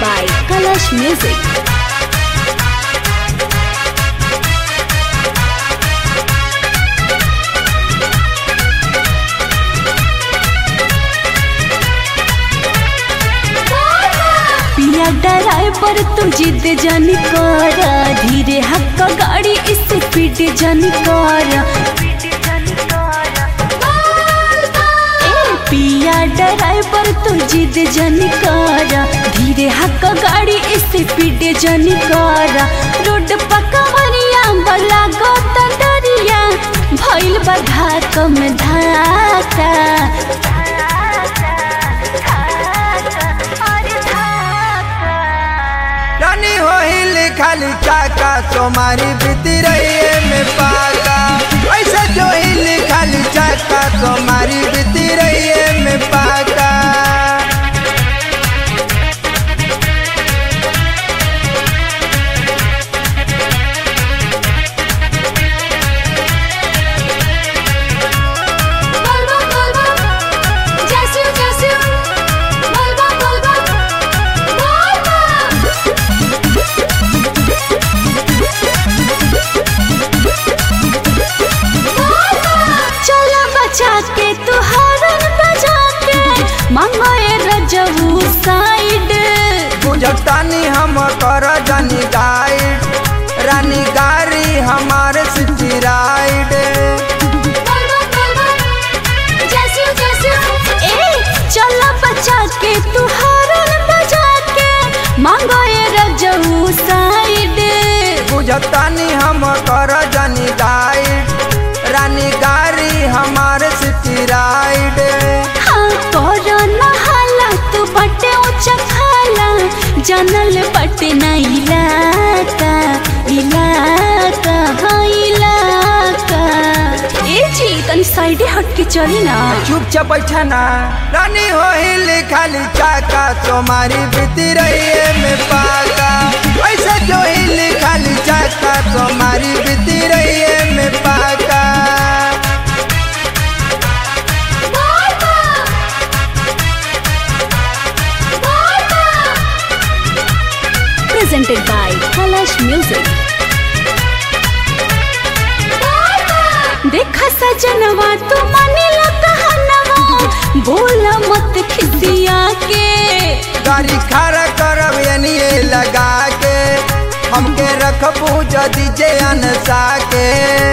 by Kalash Music. पिया driver तू जिद जानी कर धीरे हक्क गाड़ी स्पीड जानी कर ए, पिया ड्राइवर तू जिद जानी कर धीरे हक्क गाड़ी स्पीड जानी कर रोड पकवरिया बला गोत डरिया भइल बा धाक में धाका रानी हो हिल खाली चाका तुम्हारी बीती रही है में पाका ऐसा जो हिल खाली चाका तुम्हारी बीती रही है में पाका Volvo, Volvo, Jazzy, Jazzy, Volvo, Volvo, Volvo. चला बचा के तू हरन बजा के मंगए रजऊ साइड बुझतानी हम कर जानी गाइड रानी गाड़ी हमारे सिटी राइड ए चला बचा के तू हरन बजा के मंगए रजऊ साइड बुझतानी हम कर जानी गाइड रानी गाड़ी हमारे सिटी राइड हाँ कोरोना हालत बटे ऊंचा खाला जानल बटे ना इलाका इलाका हाँ इलाका ए जी तनी साइडे हट के चली ना चुपचाप बैठा ना रानी हो हिल खाली चाका तुम्हारी बीती रही है में पाका ऐसा जो हिल खाली चाका तुम्हारी बीती रही है में पाका presented by Kalash Music. देखा सजनवा तू मानिला कहनवा बोला मत खिसिया के गाड़ी खड़ा करब एनिए लगा के हमके रखबू जदी जे अनसा के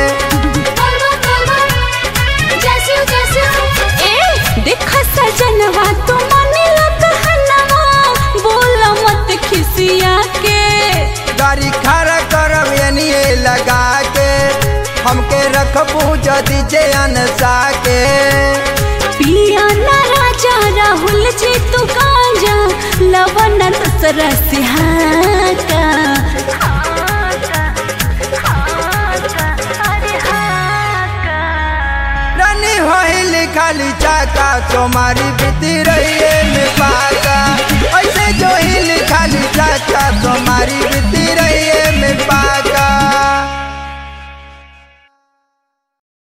ए देखा सजनवा तू मानिला कहनवा बोला मत खिसिया के गाड़ी खड़ा करब एनिए लगा के हमके रखबू जदी जे अनसा के पिया ना राजा राहुल जी तू गांजा लवन दूसरा सिहाका रानी होइल खाली चाका तुम्हारी बीती रही है में पाका ऐसे जो हिल खाली चाका तुम्हारी बीती